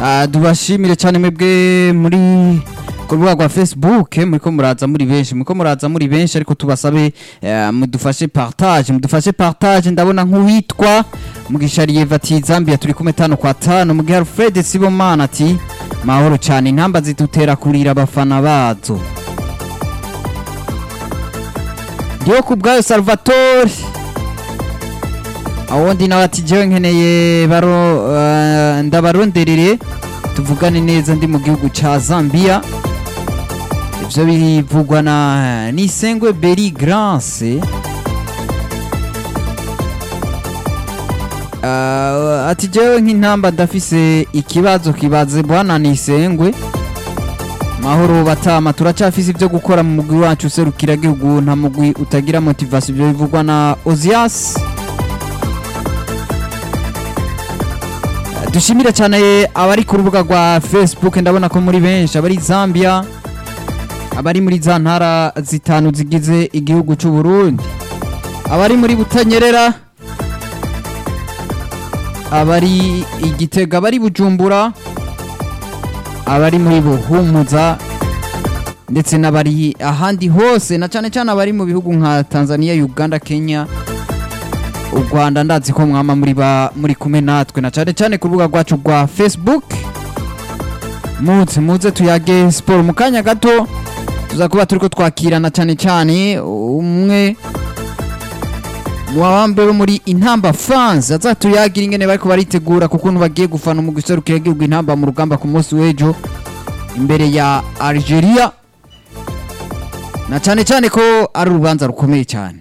Ah, tubashimire cyane mwebwe muri ku rubuga rwa facebook muriko muraza muri benshi muriko muraza muri benshi ariko tubasabe eh, mudufashe partage mudufashe partage ndabona nk'uwitwa mugishariye vati zambia turi kumwe tano kwa tano mugihe alfred sibomana ati mahoro cyane intamba zidutera kurira abafana bazo ndiyo ku bwayo salvatore awundi nawe ati jewe nkeneye baro eh, ndabaronderere tuvugane neza ndi mu gihugu ca Zambia ivyo bivugwa na Nisengwe Beri Grance Uh, ati jewe nk'intamba ndafise ikibazo kibaze bwana Nisengwe mahoro batama turacafise ivyo gukora mu mugwi wacu userukira gihugu nta mugwi utagira motivation ivyo bivugwa na Ozias dushimire cyane abari ku rubuga rwa facebook ndabona ko muri benshi abari zambia abari muri za ntara zitanu zigize igihugu cy'u Burundi abari muri butanyerera abari igitega abari bujumbura abari muri buhumuza ndetse n'abari ahandi hose na cyane cyane abari mu bihugu nka tanzania uganda kenya u rwanda ndazi ko mwama muri ba muri kumwe natwe na cyane cyane ku rubuga rwacu rwa facebook muze muze tuyage siporo mu kanya gato tuza kuba turi ko twakirana cyane cyane umwe mu bambe bo muri intamba fans azatuyagira ingene bariko baritegura ku kuntu bagiye gufana mu giserukira igihugu intamba mu rugamba ku munsi w'ejo imbere ya algeria na cyane cyane ko ari urubanza rukomeye cyane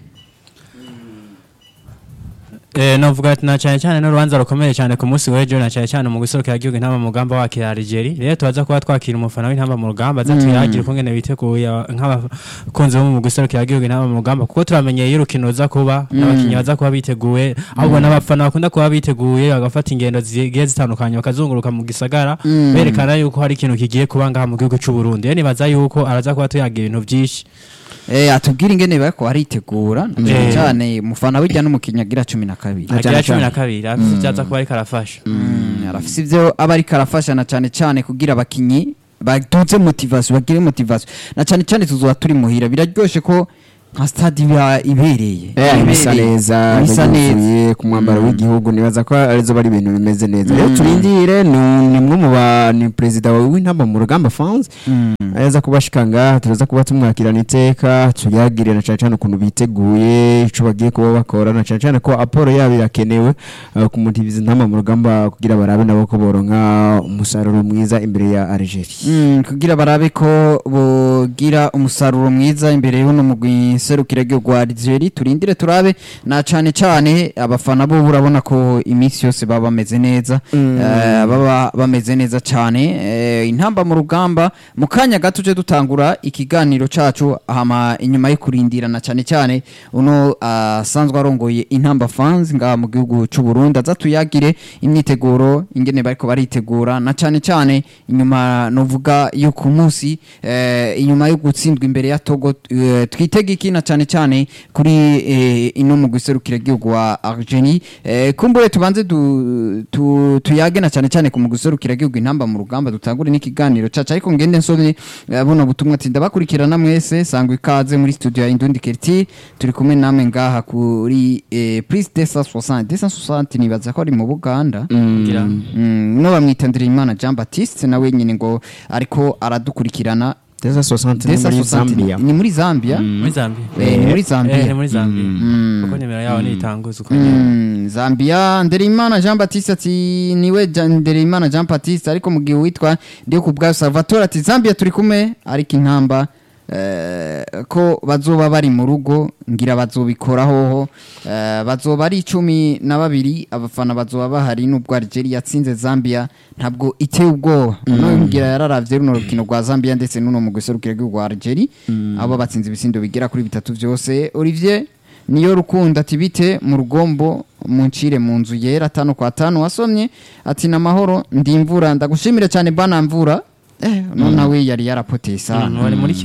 Eh, novuga ati na cyane cyane n'urubanza rukomeye cyane ku munsi w'ejo na cyane cyane mu gusorokera igihugu intamba mu rugamba wakira Algeria rero tubaza kuba twakira umufana w'intamba mu rugamba aza tuyagira ukungene biteguye aba- nk'abakunzi bo mu gusorokera igihugu intamba mu rugamba kuko turamenyeye iyo urukino ruza kuba n'abakinnyi baza kuba biteguye ahubwo n'abafana bakunda kuba biteguye bagafata ingendo zigiye zitandukanye bakazunguruka mu gisagara berekana yuko hari ikintu kigiye kuba ngaha mu gihugu cy'u Burundi rero nibaza yuko araza kuba tuyagira ibintu byinshi Eh, atubwira ingene bariko baritegura na cyane Eh. cyane mufana bijya n'umukinnyi agira cumi na kabiri agira cumi na kabiri afite ivyo aza kuba ariko arafasha Mm, arafise ivyo aba ariko arafasha na cyane cyane kugira abakinyi baduze motivation bagire motivation na cyane cyane tuzoba turi muhira biraryoshe ko nka stade iba ibereye Eh, bisa Ibereye. neza bisa neza yuzuye ku mwambaro w'igihugu nibaza ko arizo bari ibintu bimeze neza rero turindire ni ni mwe mu ba ni perezida w'intamba mu rugamba fans aza kubashika ngaha turaza kuba tumwakirana iteka tuyagirira na cyane cyane ukuntu biteguye ico bagiye kuba bakora na cyane cyane ko aporo yabo irakenewe eh, kumutiviza intamba mu rugamba kugira barabe nabo ko boronka umusaruro mwiza imbere ya Algeria Mm, kugira barabe ko bogira umusaruro mwiza imbere y'uno mugwi serukira igihugu wa Algeria turindire turabe na cyane cyane abafana bo urabona ko iminsi yose baba bameze neza eh, baba bameze neza cyane eh, intamba mu rugamba mu kanya gato tuje dutangura ikiganiro cacu hama inyuma yo kurindirana cyane cyane uno asanzwe arongoye intamba fans ngaha mu gihugu cy'u Burundi aza tuyagire imyiteguro ingene bariko baritegura na cyane cyane inyuma novuga yo ku munsi eh, inyuma yo gutsindwa imbere ya Togo eh, twitega iki na cyane cyane kuri eh, ino mu guserukira igihugu wa Argentine eh, kumbure tubanze du, tu, tuyage na cyane cyane ku mu guserukira igihugu intamba mu rugamba dutangure n'ikiganiro caca ariko ngende nsomye eh, buno butumwa ati ndabakurikirana mwese sangwa ikaze muri studio ya Indundi Kerti turi kumwe namwe ngaha kuri eh, Prise 260 260 nibaza ko ari mu Buganda ngira Mm, no bamwitandira imana Jean Baptiste nawe nyine ngo ariko aradukurikirana Deza 60 ni muri 260 Zambia ni muri Zambia muri Zambia Eh, ni muri Zambia. Eh, ni muri Zambia kuko nimero yaho nitanguza ukanyura Mm, Zambia Ndereimana Jean Baptiste ati niwe Jean- Ndereimana Jean Baptiste ariko mu gihe witwa ndiyo ku bwa Salvatore ati Zambia turi kumwe ariko intamba eh, ko bazoba bari mu rugo ngira bazobikora hoho eh, bazoba ari icumi na babiri abafana bazoba bahari nubwo Algeria yatsinze Zambia ntabwo iteye ubwoba no ngira yararavye runo rukino rwa Zambia ndetse nuno mu guserukira igihugu rwa Algeria abo batsinze ibisindo bigera kuri bitatu vyose Olivier niyo rukundo ati bite mu rugombo muncire mu nzu yera tano kwa tano wasomye ati namahoro ndimvura ndagushimire cyane bana mvura eh none nawe yari yarapoteye sana wari muri Kenya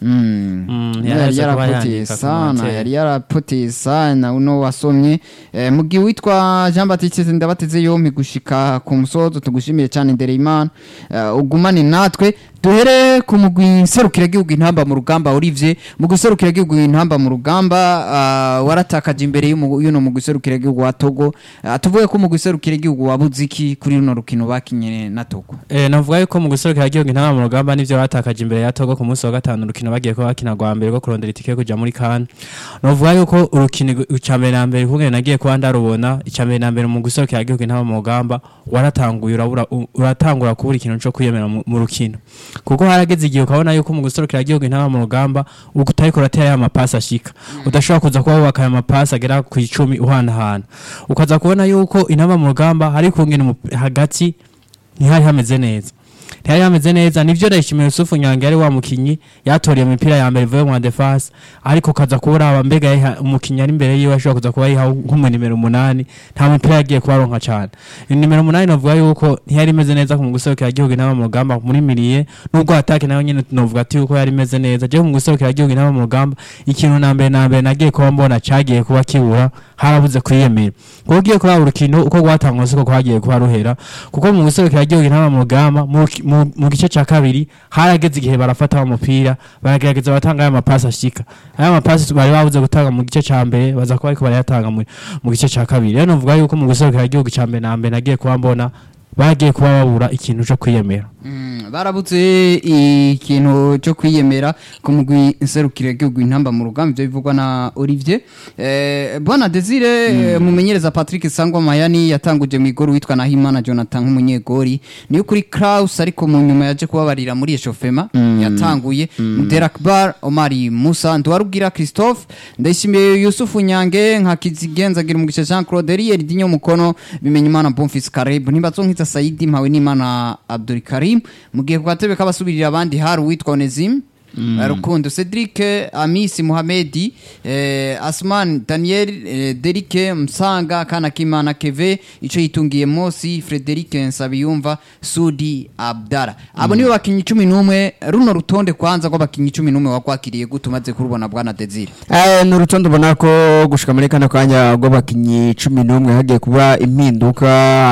Mm. Mm, yari yaraza kuba yarapoteye yandika ku sana manteri. yari yarapoteye sana uno wasomye eh, mu gihe witwa Jean Baptiste ndabateze yompi gushika ku musozo tugushimiye cyane imbere y'Imana eh, ugumane natwe duhere ku mugwi serukira gihugu intamba mu rugamba Olivier mu guserukira gihugu intamba mu rugamba ah, waratakaje imbere y'umu- y'uno mugwi serukira gihugu wa Togo Ah, tuvuge ko umugwi serukira gihugu wabuze iki kuri runo rukino bakinye na Togo Eh, navuga yuko mu guserukira igihugu intama mu rugamba nivyo batakaje imbere ya Togo ku munsi wa gatanu urukino bagiye kuba bakina rwa mbere rwo kurondera itike yo kuja muri CAN navuga yuko urukino icya mbere na mbere kungene nagiye kuba ndarubona icya mbere na mbere mu guserukira igihugu intama mu rugamba waratanguye urabura u- uratangura kubura ikintu cyo kwiyemera mu mu rukino kuko harageze igihe ukabona yuko mu guserukira igihugu intama mu rugamba utariko uratera ya mapasi ashika udashobora kuza kuba wubaka aya mapasi agera ku icumi uhanahana ukaza kubona yuko intama mu rugamba hari kungena umup- hagati ntihari hameze neza ntihari hameze neza nivyo ndayishimiye Yusufu Nyange yari wa mukinyi yatoriye imipira ya mbere ivuye mu defense ariko kaza kuraba mbega yayiha- umukinyi ari imbere yiwe ashobora kuza kuba yiha nk'umu nimero umunani nta mupira yagiye kubaronka cane nimero umunani novuga yuko ntiyari imeze neza ku guserukira igihugu inama mu rugamba muri miriye nubwo atake nayo nyene novuga ati yuko yari imeze neza je mu guserukira igihugu inama mu rugamba ikintu na mbere na mbere nagiye kuba mbona cagiye kuba kibura harabuze kwiyemera kuko ugiye kuraba urukino uko rwatangwa siko kwagiye kuba ruhera kuko mu guserukira igihugu inama mu rugamba mu ki- mu- mu gice ca kabiri harageze igihe barafata umupira baragerageza batanga aya mapasi ashika aya mapasi bari babuze gutanga mu gice ca mbere baza kuba ariko barayatanga mu mu gice ca kabiri rero novuga yuko mu guserukira igihugu ca mbere na mbere nagiye kuba mbona bagiye kuba babura ikintu co kwiyemera Mm, barabuze ikintu cyo kwiyemera ku mugwi nserukira igihugu intamba mu rugamba ibyo bivugwa na Olivier eh, bwana Desire eh, mumenyereza Patrick Sangwa Mayani yatanguje mu igoro witwa Nahimana Jonathan nk'umunyegori niyo kuri Kraus ariko mu nyuma yaje kubabarira muri eshofema yatanguye Derakbar Omari Musa Ndwarubwira Christophe ndayishimiye Yusufu Nyange nka Kizigenzagira umugisha Jean Claude Riel Dinyo Mukono bimenye Imana Bonfils Kareb ntibazonkitsa Saidi mpawe n'Imana Abdul Karim mu gihe ku gatebe k'abasubirira abandi hari uwitwa Onesime Eh, Rukundo Cedric Amisi Mohamedi eh, Asman Daniel eh, Derike Msanga Kana Kimana Keve ico yitungiye Mosi Frederic Nsabiyumva Sudi Abdara abo nibo bakinyi 11 runo rutonde kwanza rw'abakinyi 11 wakwakiriye gutumaze kurubona bwana Desire Eh, ni urutonde ubona ko gushika muri kano kanya rw'abakinnyi cumi n'umwe hagiye kuba impinduka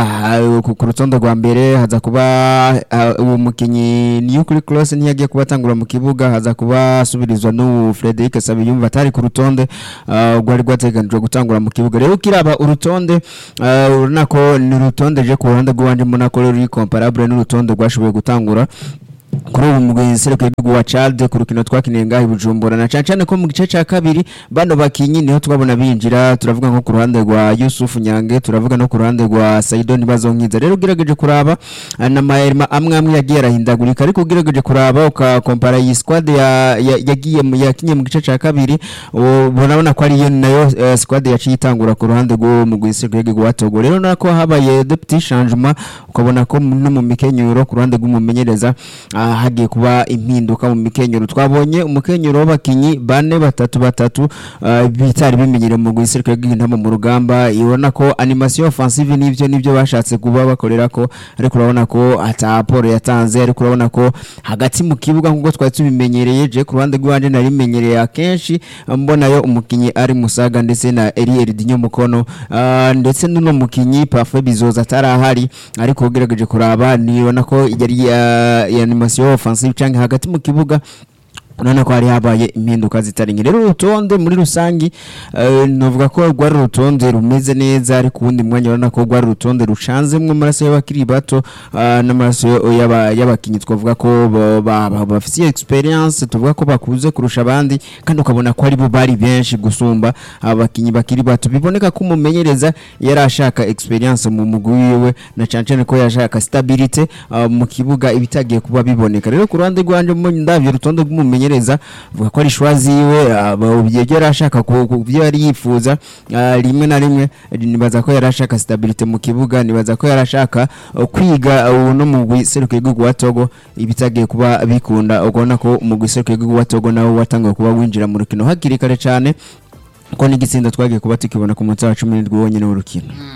ah, ku ku rutonde rwa mbere haza kuba ah, uwo mukinnyi niyo kuri cross ntiyagiye kuba atangura mu kibuga haza kuba asubirizwa n'ubu Frederic Sabiyumva atari ku rutonde ah, rwari rwateganijwe gutangura mu kibuga rero ukiraba urutonde ah, urabona ko ni urutonde je ku ruhande rw'iwanje mbona ko ruri comparable n'urutonde rwashoboye gutangura kuri ubu mugwi seruko y'igihugu wa Chad ku rukino twakiniye ngaho i Bujumbura na cyane cyane ko mu gice cya kabiri bano bakinyi niho twabona binjira turavuga nko ku ruhande rwa Yusuf Nyange turavuga no ku ruhande rwa Saido Nibazonkiza rero ugerageje kuraba ah, na mahema amwe amwe yagiye arahindagurika ariko ugerageje kuraba ukakompara iyi squad ya- ya- yagiye mu yakinye mu gice cya kabiri urabona ko ariyo nayo eh, squad yaciye itangura ku ruhande rwo mugwi seruko y'igihugu wa Togo rero nako habaye de petit changement ukabona ko no mu mikenyero ku ruhande rw'umumenyereza ah, hagiye kuba impinduka mu mikenyero twabonye umukenyero w'abakinyi bane batatu batatu ah, bitari bimenyere mu guserukira bw'intama mu rugamba ibona ko animation offensive nivyo nivyo bashatse kuba bakorera ko ariko urabona ko ata aporo yatanze ariko urabona ko hagati mu kibuga nk'uko twari tubimenyereye je ku ruhande rw'iwanje nari menyereye akenshi mbonayo umukinyi ari musaga ndetse na Eriel Dinyo Mukono ah, ndetse n'uno mukinyi Parfait Bizoza atarahari ariko ugerageje kuraba nibona ko yari ya- ya animation offensive canke hagati mu kibuga urabona ko hari habaye impinduka zitari nke rero urutonde muri rusangi eh, novuga ko rwari urutonde rumeze neza ariko ubundi mwanya urabona ko rwari urutonde rucanzemwo amaraso y'abakiri bato ah, n'amaraso y'aba- y'abakinyi twavuga ko ba- ba- ba- bafitiye experience tuvuga ko bakuze kurusha abandi kandi ukabona ko aribo bari benshi gusumba abakinyi bakiri bato biboneka ko umumenyereza yari ashaka experience mu mugwi wiwe na cyane cyane ko yashaka stability ah, mu kibuga ibitagiye kuba biboneka rero ku ruhande rwanje mu ndavye urutonde rw'umumenyereza vuga ko ari shwa ziwe ah, ba- ibyo yari ashaka ku ku byo yari yifuza ah, rimwe na rimwe nibaza ko yari ashaka stability mu kibuga nibaza ko yari ashaka uh, kwiga uh, no mu guseruka igihugu wa Togo ibitagiye kuba bikunda ubona ko mu guseruka igihugu wa Togo nawe watangiye kuba winjira mu rukino hakiri kare cyane ko n'igitsinda twagiye kuba tukibona ku munsi wa cumi n'indwi wonyine w'urukino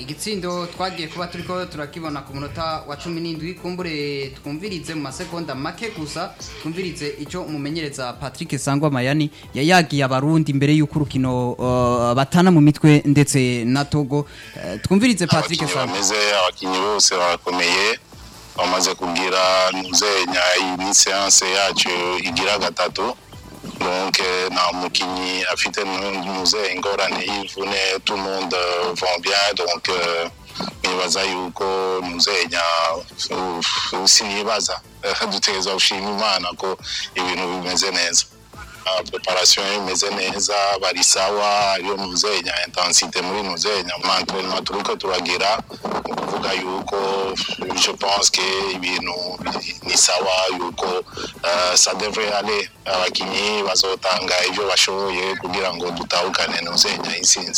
igitsindo twagiye kuba turiko turakibona ku munota wa cumi n'indwi kumbure twumvirize mu masegonda make gusa twumvirize icyo umumenyereza patrick sangwa mayani yayagiye abarundi imbere y'uko urukino uh, batana mu mitwe ndetse na togo Eh, twumvirize patrick abakinnyi sangwa bameze abakinnyi bose barakomeye bamaze kugira nuzenya iyi seanse yacu igira gatatu donc eh, nta mukinnyi afite nuze ingorane y'imvune tout le monde euh, vont bien donc euh, nibaza yuko nuzenya uh, sinibaza Eh, dutegereza gushima imana ko ibintu bimeze neza Ah, preparation imeze neza bari sawa ariyo nuzenya intensite muri nuzenya mu entraînement turiko turagira ni ukuvuga yuko je pense que ibintu ni sawa yuko uh, ça devrait aller abakinyi bazotanga ivyo bashoboye kugira ngo dutahukane nuzenya intsinzi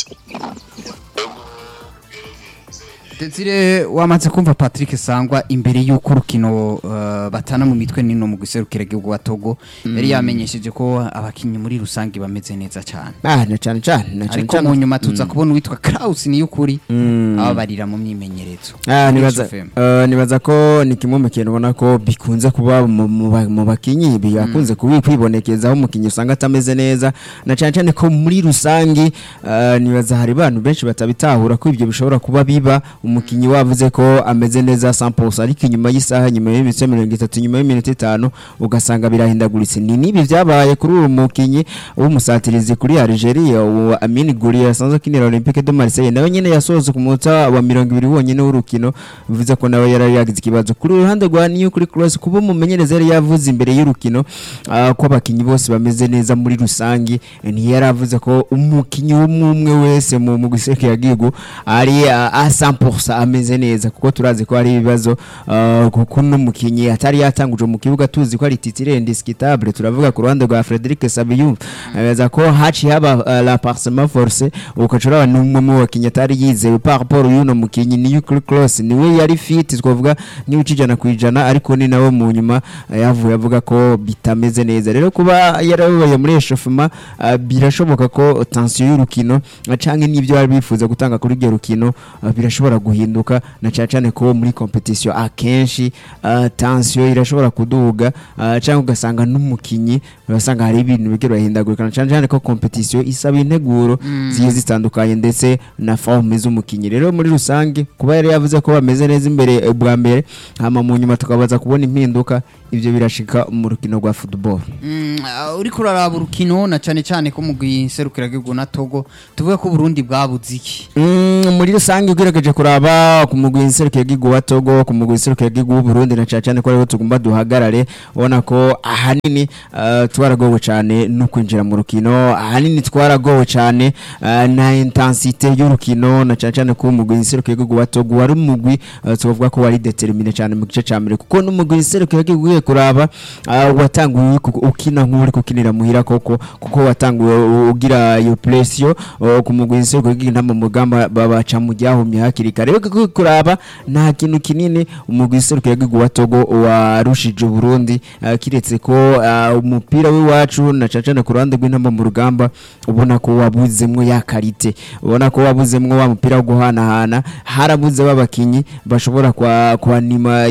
Desire wamaze kumva Patrick Sangwa imbere y'uko urukino uh, batana mu mitwe nino mu guserukira igihugu wa Togo yari yamenyesheje ko abakinyi muri rusange bameze neza cyane ah na cyane cyane na cyane ariko mu cyane nyuma tuza kubona uwitwa Kraus ni y'ukuri ababarira mu myimenyerezo Ah, nibaza Rich FM. eh, nibaza ko ni kimwe mu kintu ubona ko bikunze kuba mu- mu ba- mu bakinyi bikunze kubi kwibonekeza aho umukinyi usanga atameze neza na cyane cyane ko muri rusange eh, nibaza hari abantu benshi batabitahura ko ibyo bishobora kuba biba umukinyi wavuze ko ameze neza 100% ariko inyuma y'isaha nyuma y'iminota mirongo itatu nyuma y'iminota itanu ugasanga birahindaguritse ni nibi byabaye kuri uwo mukinyi w'umusatirizi kuri Algeria uwo Amin Gouiri yasanzwe akinira Olympique de Marseille nawe nyine yasohotse ku munota wa mirongo ibiri wonyine w'urukino bivuze ko nawe yari yagize ikibazo kuri uruhande rwa New kuri Cross kuba umumenyereza yari yavuze imbere y'urukino ah, ko abakinyi bose bameze neza muri rusange ntiyari avuze ko umukinyi umwe wese mu mu giseke yagigo ari ah, a 100% ameze neza kuko turazi ko hari ibibazo ah, kuko n'umukinyi atari yatanguje mu kibuga tuzi ko ari titire indiscutable turavuga ku ruhande rwa Frederic Sabiyumva abaza ko haci haba ah, la parsement forcé ukacura n'umwe mu bakinyi atari yizewe par rapport y'uno mukinyi ni Yucre Cross niwe yari fit twavuga ni ucijana ku ijana ariko ni nawe mu nyuma ah, yavuye avuga ko bitameze neza rero kuba yarabaye muri echauffement ah, birashoboka ko tension y'urukino ah, canke n'ibyo bari bifuza gutanga kuri iryo rukino ah, birashobora guhinduka na cyane cyane ko muri competition akenshi ah, tension irashobora kuduga ah, canke ugasanga n'umukinyi urasanga hari ibintu bigira birahindagurika na cyane cyane ko competition isaba integuro zigiye zitandukanye ndetse na forme z'umukinyi rero muri rusange kuba yari yavuze ko bameze neza imbere eh, bwa mbere hama mu nyuma tukabaza kubona impinduka ibyo birashika mu rukino rwa football Mm, ah, uriko uraraba urukino na cyane cyane ko mu guserukira igihugu na Togo tuvuga ko Burundi bwabuze iki Mm, muri rusange ugerageje kuraba ku mugwi nserukiye gigu wa Togo ku mugwi nserukiye gigu w'u Burundi na cyane cyane ko ariho tugomba duhagarare ubona ko ahanini uh, twaragowe cyane no kwinjira mu rukino ahanini twaragowe cyane uh, na intensite y'urukino na cyane cyane ko umugwi nserukiye gigu wa Togo wari umugwi uh, tuvuga ko wari determiné cyane mu gice cya mbere kuko n'umugwi nserukiye gigu ugiye kuraba uh, watanguye ku- ukina nk'uri kukinira muhira koko kuko watanguye u- ugira iyo pressure uh, ku mugwi nserukiye gigu ntama mu rugamba babaca mu ryahumye hakiri kare rero kuko kuraba nta kintu kinini umugwi nserukiye gigu wa Togo warushije Burundi uh, kiretse ko uh, umupira w'iwacu na cyane cyane ku ruhande rw'intama mu rugamba ubona ko wabuzemwo ya karite ubona ko wabuzemwo wa mupira wo guhanahana harabuze babakinyi bashobora kwa kwanima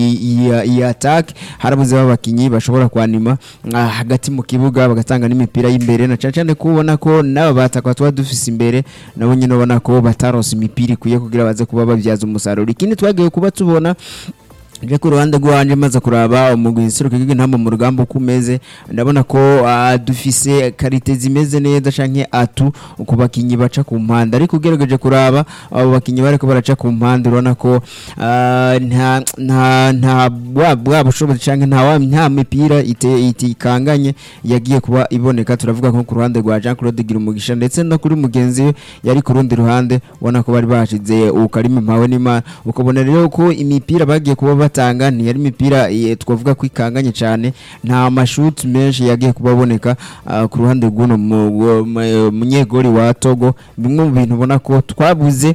iyi attack harabuze babakinyi bashobora kwanima ah, hagati mu kibuga bagatanga n'imipira y'imbere na cyane cyane ko ubona ko n'aba bataka tuba dufise imbere nabo nyine ubona ko bataronse imipira ikwiye kugira baze kuba babyaza umusaruro ikindi twagiye kuba tubona je ku ruhande rwanje maze kuraba umugwi nseruka intamba mu rugamba uko umeze ndabona ko ah, dufise karite zimeze neza canke atu ku bakinyi baca ku mpande ariko ugerageje kuraba abo bakinyi bariko baraca ku mpande urabona ko ah, nta nta nta bwa bwa bushobozi canke nta wa- nta mipira ite- itikanganye yagiye kuba iboneka turavuga nko ku ruhande rwa Jean Claude Girumugisha ndetse no kuri mugenzi we yari ku rundi ruhande ubona ko bari bashize ukarimi mpawe n'Imana ukabona rero ko imipira bagiye kuba batanga ntiyari imipira eh, twavuga ko ikanganye cyane nta mashuti menshi yagiye kuba aboneka ah, ku ruhande rw'uno mu- mu- munyegori wa Togo bimwe mu bintu ubona ko twabuze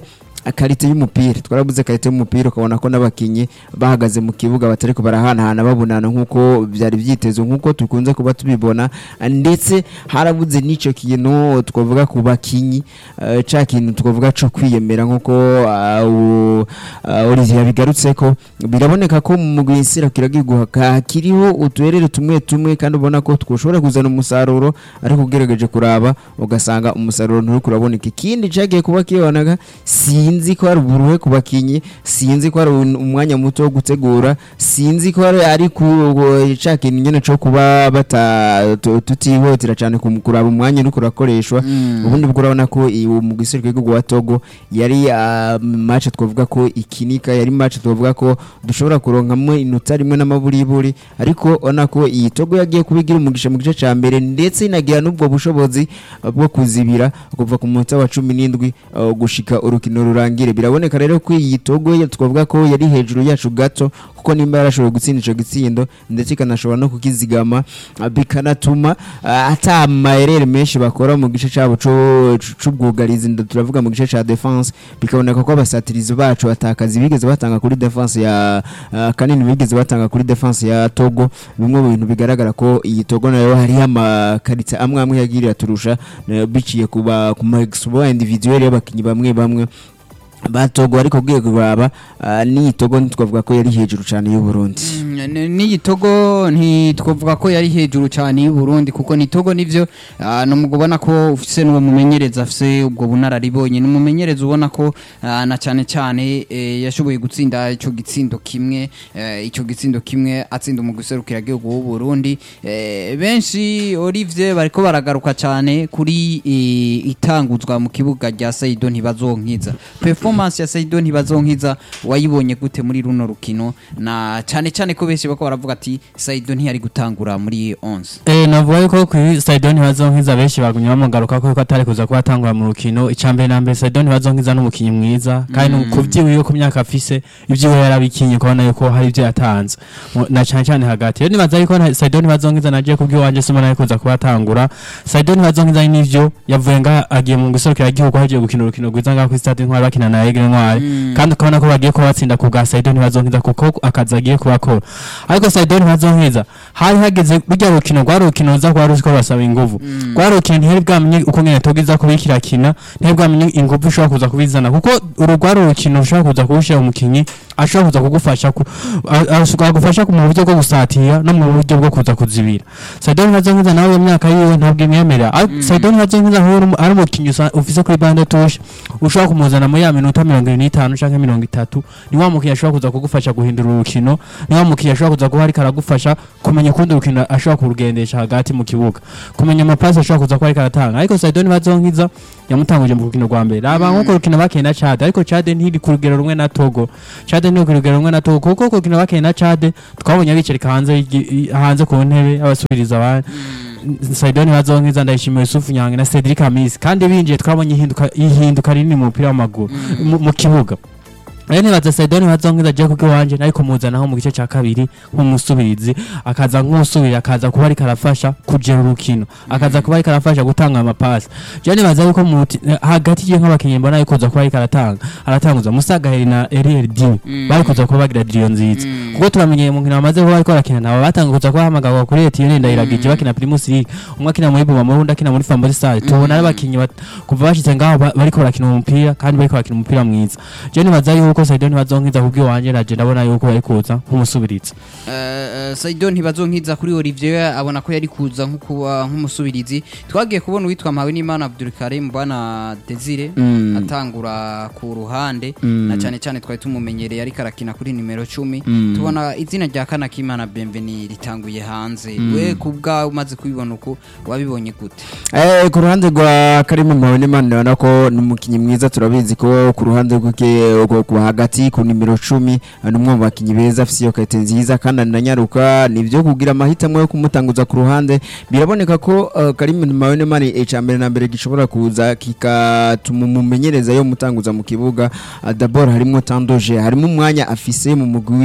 karite y'umupira twarabuze karite y'umupira ukabona ko n'abakinnyi bahagaze mu kibuga batari ko barahanahana babonana nk'uko byari byitezwe nk'uko dukunze kuba tubibona ndetse harabuze n'icyo kintu twavuga ku bakinnyi eh, ca kintu twavuga cyo kwiyemera nk'uko ah, u- ah, Olivier yabigarutse ko biraboneka ko mu mugwi nsirakiragihugu hakiriho utuherere tumwe tumwe kandi ubona ko twoshobora kuzana umusaruro ariko ugerageje kuraba ugasanga umusaruro nturi kuraboneka ikindi cyagiye kuba kibonaga sinzi ko hari uburuhe ku bakinnyi sinzi ko hari un- umwanya muto wo gutegura sinzi ko hari ari ku ca kintu nyene cyo kuba bata tu- tutihutira cyane ku- kuraba umwanya uri kurakoreshwa ubundi bwo urabona ko iyi- mu gisirikare w'igihugu wa Togo yari ah, match twavuga ko ikinika yari match twavuga ko dushobora kuronkamo inota rimwe n'amaburiburi ariko ubona ko iyi Togo yagiye kubigira umugisha mu gice cya mbere ndetse inagira n'ubwo bushobozi ah, bwo kuzibira kuva ku munota wa cumi n'indwi ah, gushika urukino rurangire biraboneka rero ko iyi Togo ya- twavuga ko yari hejuru yacu gato kuko nimba yarashoboye gutsinda ico gitsindo ndetse ikanashobora no kukizigama ah, bikanatuma ah, ata amayerere menshi bakora mu gice cyabo co- c- c'ubwugarizi nda- turavuga mu gice ca defense bikaboneka ko abasatirizi bacu batakazi bigeze batanga kuri defense ya ah, kanini bigeze batanga kuri defense ya Togo bimwe mu bintu bigaragara ko iyi Togo nayo hariho amakaritsa amwe amwe yagirira turusha eh, biciye ku ba- ku ma exploit individuel y'abakinnyi bamwe bamwe batogo ariko ugiye kuraba ah, n'iyi Togo ntitwavuga ko yari hejuru cyane y'u Burundi n'iyi togo ntitwavuga ko yari hejuru cyane y'u Burundi kuko ni togo nivyo ah, ni umugabo ubona ko ufise n'uwo mumenyereza afise ubwo bunararibonye ni umumenyereza ubona ko ah, na cyane cyane eh, yashoboye gutsinda ico gitsindo kimwe eh, ico gitsindo kimwe atsinda umugwi serukiragihugu w'u Burundi Eh, benshi Olivier bariko baragaruka cyane kuri eh, itanguzwa mu kibuga rya Saido ntibazonkiza performance ya Saido ntibazonkiza wayibonye gute muri runo rukino na cyane cyane ko benshi bako baravuga ati Saido ntiyari gutangura muri 11 Eh navuga yuko kuri Saidon bazonkiza benshi bagumye bamugaruka ko atari kuza kuba atangura mu rukino icambere na mbere Saidon bazonkiza n'umukinyi mwiza kandi mm. kuvyiwiwe ku myaka afise ivyiwe yarabikinye kubona yuko hari ivyo yatanze Mu- na cyane cyane hagati rero nibaza yuko na- Saidon bazonkiza naje kubwi wanje sima nayo kuza kuba atangura Saidon bazonkiza n'ivyo yavuye nga agiye mu guserukira igihugu hagiye gukina urukino rwiza nga kuri stade ntwari bakina na Aigle Ntwari kandi ukabona ko bagiye kuba batsinda ku bwa Saidon bazonkiza kuko akazi agiye kubakora ariko Saidon bazonkiza hari hageze burya rukino rwari urukino ruza kuba ruziko basaba inguvu rwari urukino ntihari bwamenye uko nyene togiza kubikira kina ntihari bwamenye inguvu ushobora kuza kubizana kuko uru rwari urukino ushobora kuza kuwushira umukinyi ashobora kuza kugufasha ku a- ashobora gufasha mu buryo bwo gusatira no mu buryo bwo kuza kuzibira Saidon Bazonkiza nawe iyo myaka yiwe ntabwo imwemerera Ariko Saidon Bazonkiza nk'uwo uri- ari umukinyi usa- ufise kuri bande touche ushobora kumuzana muri ya minota mirongo irindwi n'itanu canke mirongo itatu ni wa mukinyi ashobora kuza kugufasha guhindura urukino ni wa mukinyi ashobora kuza kuba ariko aragufasha kumenya ukundi urukino ashobora kurugendesha hagati mu kibuga kumenya amapasi ashobora kuza kuba ariko aratanga ariko Saidon Bazonkiza yamutanguje mu rukino rwa mbere raba nk'uko rukino bakeye na Chad ariko Chad ntiri ku rugero rumwe na Togo Chad ntiri ku rugero rumwe na Togo kuko ku rukino bakeye na Chad twabonye bicarika hanze y'igi- i- hanze ku ntebe abasubiriza abandi Saidon Bazonkiza ndayishimiye Yusufu Nyange na Cedric Amisi kandi binjiye twabonye ihinduka ihinduka rinini mu mupira w'amaguru mu- mu kibuga rero nibaza Saidon Bazonkiza agiye kuko iwanje ariko muzanaho mu gice cya kabiri nk'umusubirizi akaza nk'usubira akaza kuba ariko arafasha kugera urukino akaza kuba ariko arafasha gutanga amapasi je nibaza yuko mu ruti- eh, hagati ye nk'abakinnyi mbona yuko kuza kuba ariko aratanga aratanguza Musagaheri na Eriel Dini bari kuza kuba bagira diriyo nziza kuko turamenyeye mu nkino bamaze kuba bariko barakina nabo batanga kuza kuba hamagarwa kuri Etienne Ndayiragije bakina Primus League umwe akina muri Buma mu wundi akina muri Fambosi Stars tubona ari abakinnyi bat- kuva bashitse ngaho ba- bariko barakina umupira kandi bariko barakina umupira mwiza je nibaza yuko Saidon bazonkiza kubwi wanje naje ndabona yuko bari kuza nk'umusubirizi Uh, Saido ntibazonkiza kuri Olivier abona ko yari kuza nko kuba nk'umusubirizi twagiye kubona uwitwa Mpawe n'Imana Abdul Karim bwana Desire Mm. atangura ku ruhande Mm. na cyane cyane twari tumumenyereye ariko arakina kuri nimero 10 Mm. tubona izina rya Kanakimana Bienveni ritanguye hanze we kubwa umaze kubibona uko wabibonye gute Eh, ku ruhande rwa Karimu Mpabonimana ndabona ko ni umukinnyi mwiza turabizi ko ku ruhande rw'ike ku- ku hagati ku nimero cumi eh, ni umwe mu bakinnyi beza afite iyo karite nziza kandi ananyaruka ni ibyo kugira amahitamo yo kumutanguza ku ruhande biraboneka ko eh, Karimu Mpabonimana icya mbere na mbere gishobora kuza kikatuma umumenyereza yo mutanguza mu kibuga Ah, d'abord harimo tandoje harimo umwanya afise mu mugwi wiwe ariko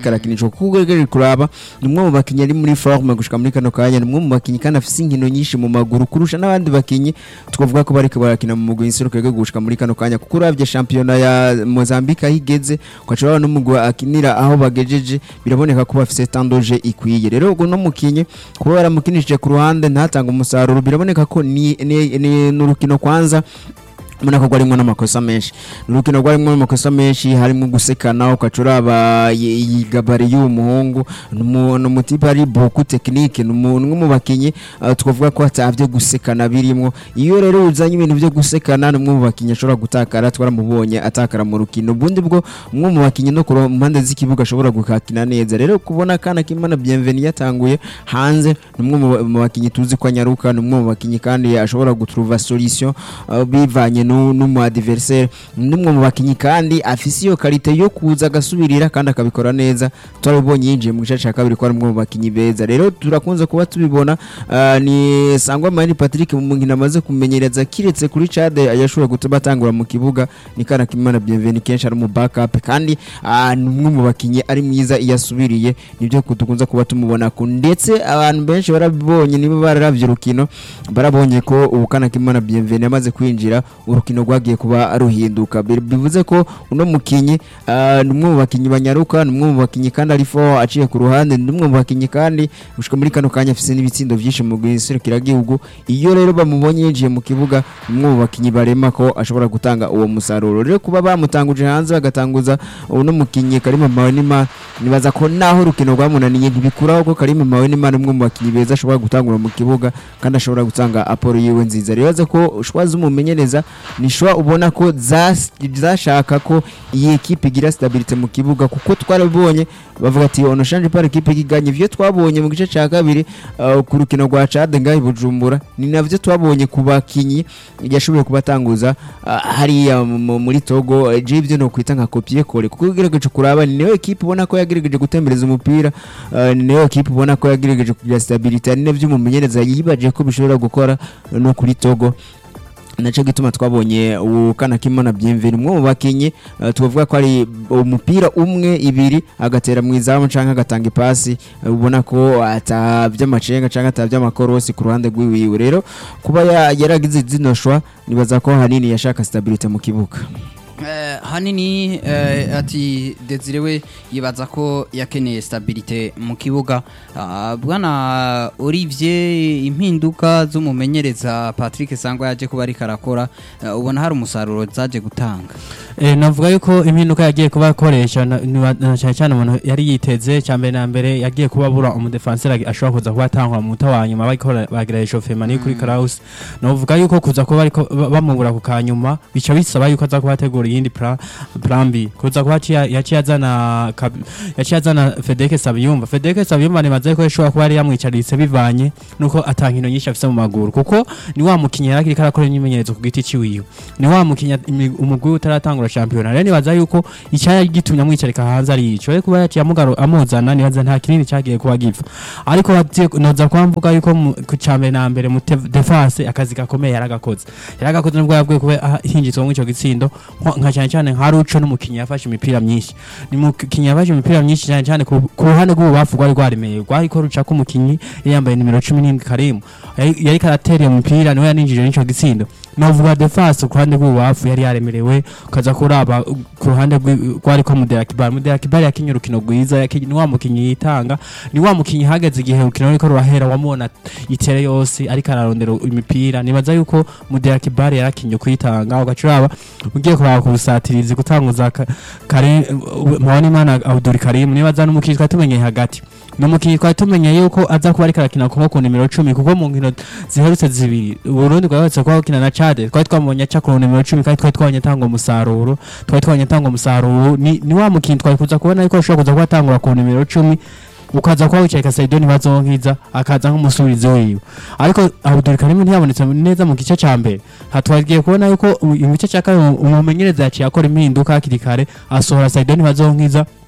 ariko arakinishwa kuko ugerageje kuraba ni umwe mu bakinnyi ari muri forme gushika muri kano kanya ni umwe mu bakinnyi kandi afise inkino nyinshi mu maguru kurusha n'abandi bakinnyi twavuga ko bariko barakina mu mugwi nserukiragihugu gushika muri kano kanya kuko uravye shampiyona ya Mozambique aho igeze ugaca urabona n'umugwi akinira aho bagejeje biraboneka ko bafise tandoje ikwiye rero ubwo no mukinyi kuba baramukinishije ku ruhande ntatanga umusaruro biraboneka ko ni ni- ni- ni urukino kwanza ubona ko rwarimo n'amakosa menshi ni urukino rwarimo n'amakosa menshi harimo gusekana ugaca uraba iyi iyi gabari y'uwo muhungu ni umu- ni umutipe ari boku tekinike ni umu- ni umwe mu bakinnyi uh, twavuga ko atavyo gusekana birimo iyo rero uzanye ibintu byo gusekana ni umwe mu bakinnyi ashobora gutakara twaramubonye atakara mu rukino ubundi bwo umwe mu bakinnyi no ku mpande z'ikibuga ashobora gukakina neza rero kubona akana k'imana bienveni yatanguye hanze ni umwe mu- mu bakinnyi tuzi ko anyaruka ni umwe mu bakinnyi kandi ashobora gutruva solution uh, bivanye nu- n'umu adversaire ni umwe mu bakinnyi kandi afise iyo karite yo kuza agasubirira kandi akabikora neza twarabibonye yinjiye mu gice cya kabiri ko ari umwe mu bakinnyi beza rero turakunze kuba tubibona uh, ni sangwa mani patrick mu nkino amaze kumenyereza kiretse kuri cade yashobora gutuma atangura mu kibuga ni kana kimana bienveni kenshi ari mu backup kandi uh, ni umwe mu bakinnyi ari mwiza iyo asubiriye nibyo dukunze kuba tumubona ko ndetse abantu benshi barabibonye niba bararavye urukino barabonye ko ubu kana kimana bienveni amaze kwinjira urukino rwagiye kuba ruhinduka Bi- bivuze ko uno mukinyi ah, ni umwe mu bakinyi banyaruka ni umwe mu bakinyi kandi ari fo aciye ku ruhande ni umwe mu bakinyi kandi gushika muri kano kanya afise n'ibitsindo vyinshi mu gihugu iyo rero bamubonye yinjiye mu kibuga ni umwe mu bakinyi barema ko ashobora gutanga uwo musaruro rero kuba bamutanguje hanze bagatanguza uno mukinyi Karima Mawenima nibaza ko naho urukino rwamunaniye ntibikuraho ko Karima Mawenima ni umwe mu bakinyi beza ashobora gutangura mu kibuga kandi ashobora gutanga aporo yiwe nziza rero aza ko shwa zumumenyereza ni shwa ubona ko zas- zashaka ko iyi ekipe igira stabilite mu kibuga kuko twarabibonye bavuga ati ono shanje par ekipe iganye ivyo twabonye mu gice cya kabiri uh, ku rukino rwa Chad ngahi Bujumbura ni navyo twabonye ku bakinyi yashoboye kubatanguza uh, hariya mu- muri Togo eh, je ivyo no kwita nka kopie kore kuko ugerageje kuraba ni nayo ekipe ubona ko yagerageje gutembereza umupira uh, ni nayo ekipe ubona ko yagerageje kugira stabilite ni navyo umumenyereza yibaje ko bishobora gukora no kuri Togo naco gituma twabonye ukana kimana bienveni umwe mu bakinyi uh, tuvuga ko ari umupira umwe ibiri agatera mu izamu canke agatanga ipasi uh, ubona ko atavya amacenga canke atavya amakorosi ku ruhande rwiwiwe rero kuba ya- yaragize zino shwa nibaza ko hanini yashaka stabilite mu kibuga Eh, hanini eh, ati Desire we yibaza ko yakeneye stabilite mu kibuga Ah, bwana Olivier impinduka z'umumenyereza Patrick Sangwa yaje kuba ariko arakora eh, ubona hari umusaruro zaje gutanga Eh, navuga yuko impinduka yagiye kuba akoresha na- niba- na cyane cyane umuntu yari yiteze cya mbere na mbere yagiye kuba abura umudefanseri ashobora kuza kuba atangwa mu muta wa nyuma bariko bagira eshofema ni kuri Kraus navuga yuko kuza kuba ariko ba- bamubura ku kanyuma bica bisaba yuko aza kuba ategura iyindi plan plan B kuza kuba yaciye yaciye azana Kab- yaciye azana Fedeke Sabiyumva Fedeke Sabiyumva nibaze ko yashobora kuba yari yamwicaritse bivanye nuko atankino nyinshi afise mu maguru kuko ni wa mukinnyi yari akiriko arakora imyimenyerezo ku giti ciwiwe ni wa mukinnyi imi- umugwi utaratangura shampiyona rero nibaza yuko icyari gitumye amwicarika hanze ari ico ariko kuba yaciye amugaro amuzana nibaza nta kinini cyagiye kuba gipfa ariko bagiye- noza kuba mvuga yuko mu- ku cambere na mbere mu te- defense akazi gakomeye yaragakoze yaragakoze nubwo yabwiye kuba hinjitswe mu ico gitsindo nko- nka cyane cyane nka Ruco n'umukinnyi yafashe imipira myinshi ni mukinnyi yafashe imipira myinshi cyane cyane ku ku ruhande rw'ububafu rwari rwaremeye rwari ko ruca ko umukinnyi yari yambaye nimero cumi n'indwi karimu yari yari karatera iyo mupira niwe yaninjije n'ico gitsindo novuga defense ku ruhande rw'ububafu yari yaremerewe ukaza kuraba uh, ku ruhande rw'i- rwari ko Mudela Kibar Mudela Kibar yakinye urukino rwiza yakinye ni wa mukinnyi yitanga ni wa mukinnyi hageze igihe urukino ruriko rurahera wamubona itere yose ariko ararondera imipira nibaza yuko Mudela Kibar yarakinye kwitanga ugaca uraba ugiye kuraba ku busatirizi gutanguza ka- kare mubona imana Abdul Karim nibaza n'umukinnyi twari tumenyeye hagati ni umukinnyi twari tumenyeye yuko aza kuba ariko arakina kuba ku nimero cumi kuko mu nkino ziherutse zibiri Burundi bwaherutse kuba bukina na Chad twari twamubonye aca ku nimero cumi kandi twari twabonye atanga umusaruro twari twabonye atanga umusaruro ni, ni wa mukinnyi twari kuza kubona yuko ashobora kuza kuba atangura ku nimero cumi ukaza kuba wicaye Kasaidoni bazonkiza akaza nk'umusubizi wiwe ariko Abdul Karim ntiyabonetse neza mu gice ca mbere hatwagiye kubona yuko mu mu gice cya kabiri umumenyereza yaciye akora impinduka hakiri kare asohora Saidoni bazonkiza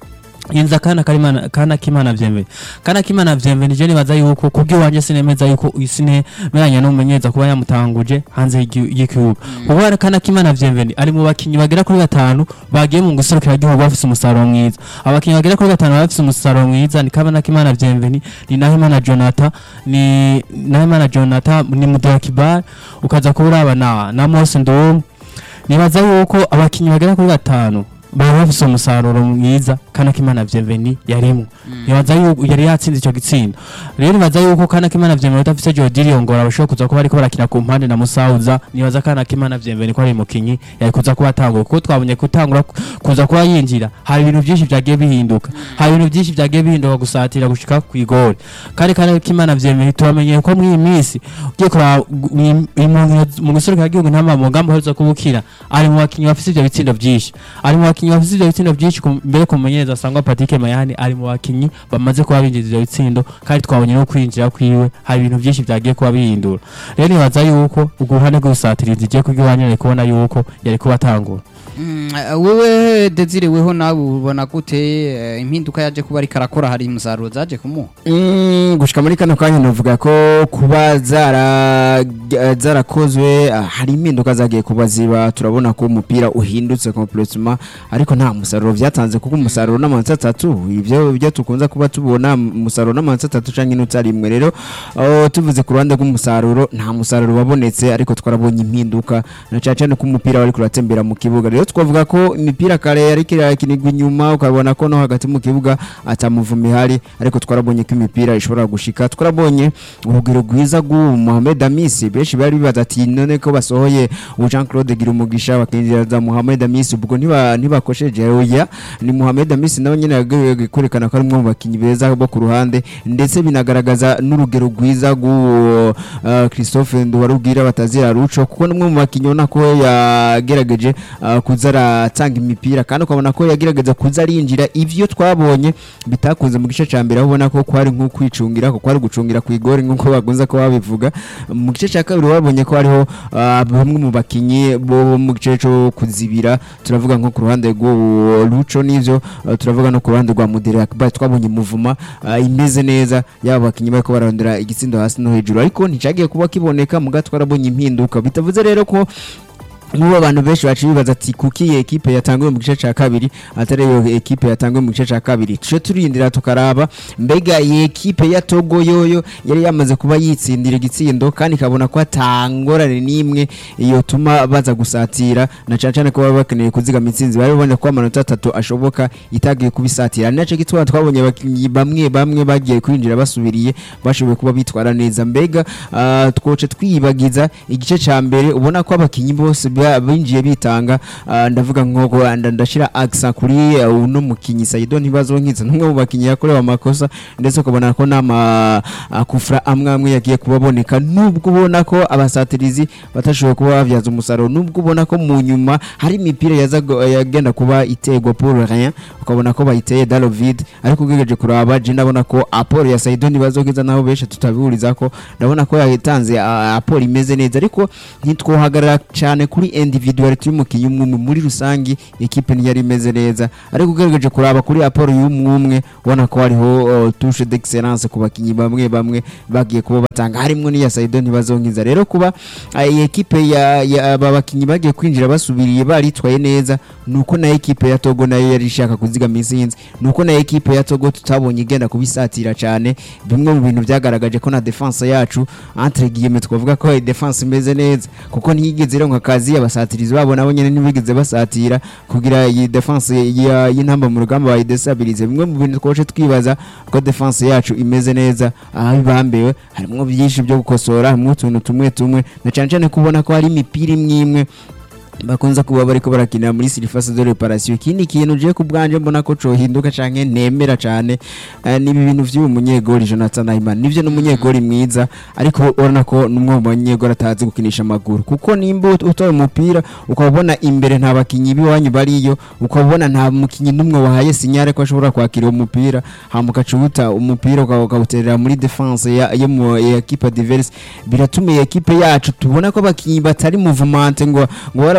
Inza kana karimana kana kimana vyembe kana kimana vyembe nije nibaza yuko kubwiwanje sinemeza yuko sinemeranya n'umumenyeza kuba yamutanguje hanze y'igi- y'igihugu kuko hari kana kimana vyembe ari mu bakinyi bagera kuri batanu bagiye mu guserukira igihugu bafise umusaruro mwiza abakinyi bagera kuri batanu bafise umusaruro mwiza ni kabana kimana vyembe ni ni Nahimana Jonathan ni Nahimana Jonathan ni Mudakibar ukaza kuraba na na Mose Ndum nibaza yuko abakinyi bagera kuri batanu bari bafise umusaruro mwiza kana kimana vyemveni yarimwo nibaza yuko yari yatsinze ico gitsinda rero nibaza yuko kana kimana vyemveni udafise Jodiri ngora bashobora kuza kuba ariko barakina ku mpande na Musauza nibaza kana kimana vyemveni ko ari mukinyi yari kuza kuba atanguye kuko twabonye gutangura ku- kuza kuba yinjira hari ibintu byinshi vyagiye bihinduka hari ibintu byinshi vyagiye bihinduka gusatira gushika ku igori kandi kana kimana vyemveni turamenye ko muri iyi minsi ugiye kuraba gu- mu- mu- mu guserukira igihugu ntama mu ngamba aheruza kubukira ari mu bakinyi bafise ivyo bitsindo vyinshi ari mu bakinyi bafise ivyo bitsindo vyinshi ku- mbere ku mumenyereza asangwa Patrick Mayani ari mu bakinyi bamaze kuba binjiza ivyo bitsindo kandi twabonye no kwinjira kwiwe hari ibintu vyinshi vyagiye kuba bihindura rero nibaza yuko uguhane rw'ubusatirizi igiye kubw'iwanyu ari kubona yuko yari kuba atangura Mm, eh, wewe Desire weho nawe ubona gute eh, impinduka yaje kuba ariko arakora hari umusaruro zaje kumuha Mm, gushika muri kano kanya novuga ko kuba zara zarakozwe ah, hari impinduka zagiye kuba ziba turabona ko umupira uhindutse complètement ariko nta musaruro vyatanze kuko umusaruro n'amanota atatu ivyo ibyo tukunza kuba tubona umusaruro n'amanota atatu canke inota rimwe rero oh, tuvuze ku ruhande rw'umusaruro nta musaruro wabonetse ariko twarabonye impinduka na cane cane ko umupira wari kuratembera mu kibuga rero twavuga ko imipira kare yariko irakinirwa inyuma ukabona ko no hagati mu kibuga atamuvuma ihari ariko twarabonye ko imipira ishobora gushika twarabonye urugero rwiza rw'uwo Mohamed Amisi benshi bari bibaza ati none ko basohoye uwo Jean Claude Girumugisha bakinjira za Mohamed Amisi ubwo ntiba ntibakosheje oya ni Mohamed Amisi nawe nyene yagerageje kwerekana ko ari umwe mu bakinyi beza bo ku ruhande ndetse binagaragaza n'urugero rwiza rw'uwo uh, Christophe Nduwarugira batazira ruco kuko n'umwe mu bakinyi ubona ko yagerageje uh, kuza aratanga imipira kandi ukabona ko yagerageza kuza arinjira ivyo twabonye bitakunze mu gice ca mbere aho ubona ko kwari nko kwicungira ko kwari gucungira ku igori nk'uko bagunze ko babivuga mu gice ca kabiri babonye ko hariho uh, bamwe mu bakinyi bo mu gice co kuzibira turavuga nko ku ruhande rw'uwo Lucho n'ivyo uh, turavuga no ku ruhande rwa Mudere Akbar twabonye muvuma uh, imeze neza yaba bakinyi bariko bararondera igitsindo hasi no hejuru ariko nticagiye kuba kiboneka muga twarabonye impinduka bitavuze rero ko nk'ubu abantu benshi baciye bibaza ati kuki iyi ekipe yatanguye mu gice cya kabiri atari iyo ekipe yatanguye mu gice cya kabiri tuje turindira tukaraba mbega iyi ekipe ya togo yoyo yari yamaze kuba yitsindira igitsindo kandi ikabona ko atangorane n'imwe yotuma baza gusatira na cyane cyane ko baba bakeneye kuzigama intsinzi bari babonye ko amanota atatu ashoboka itagiye kubisatira ni nacyo gituma twabonye abakinnyi bamwe bamwe bagiye kwinjira basubiriye bashoboye kuba bitwara neza mbega ah, twoce twiyibagiza igice cya mbere ubona ko abakinnyi bose ba- binjiye bitanga ah, ndavuga nko nda- ndashira aksa kuri ah, uno mukinyi Saido ntibazonkiza n'umwe mu bakinyi yakorewe amakosa ndetse ukabona ko n'ama ah, kufra amwe amwe yagiye kubaboneka nubwo ubona ko abasatirizi batashoboye kuba bavyaza umusaruro nubwo ubona ko mu nyuma hari imipira yaza go- yagenda kuba itegwa pour rien ukabona ko bayiteye dans le vide ariko ugejeje kuraba je ndabona ko aporo ya Saido ntibazonkiza naho benshi tutabihuriza ko ndabona ko yatanze ah, aporo imeze neza ariko ntitwohagarara cyane kuri individuality y'umukinnyi umwe umwe. muri rusangi ekipe ntiyari imeze neza ariko ugerageje kuraba kuri aporo y'umwe ubona ko hariho uh, touche d'excellence ku bakinnyi bamwe bamwe bagiye kuba batanga harimo n'iya Saido ntibazonkiza rero kuba ah, iyi ekipe ya, ya aba bakinnyi bagiye kwinjira basubiriye baritwaye neza nuko na ekipe ya Togo nayo yari ishaka kuzigama intsinzi nuko na ekipe ya Togo tutabonye igenda kubisatira cyane bimwe mu bintu byagaragaje ko na defense yacu entre guillemets twavuga ko defense imeze neza kuko ntiyigeze ironka akazi abasatirizi babo nabo nyene ntibigeze basatira kugira iyi defense ya- y'intamba mu rugamba bayidestabilize bimwe mu bintu twaje twibaza ko defense yacu imeze neza aho ibambewe harimo byinshi byo gukosora harimo utuntu tumwe tumwe na cyane cyane kubona ko hari imipira imwe imwe bakunze kuba bariko barakinira muri surface de reparation ikindi kintu je ku bwanje mbona ko cohinduka canke nemera cane eh, ni ibi bintu vy'uyu munyegori Jonathan Ayman nivyo n'umunyegori mwiza ariko urabona ko n'umwe mu banyegori atazi gukinisha amaguru kuko nimba ut- utoye umupira ukabona imbere nta bakinyi b'iwanyu bariyo ukabona nta mukinyi n'umwe wahaye sinyare ko ashobora kwakira uwo mupira hama ukacubuta umupira uka- ukawuterera muri defense ya yo mu ya equipe adverse biratuma iyi equipe yacu tubona ko abakinyi batari mouvement ngo ngo bara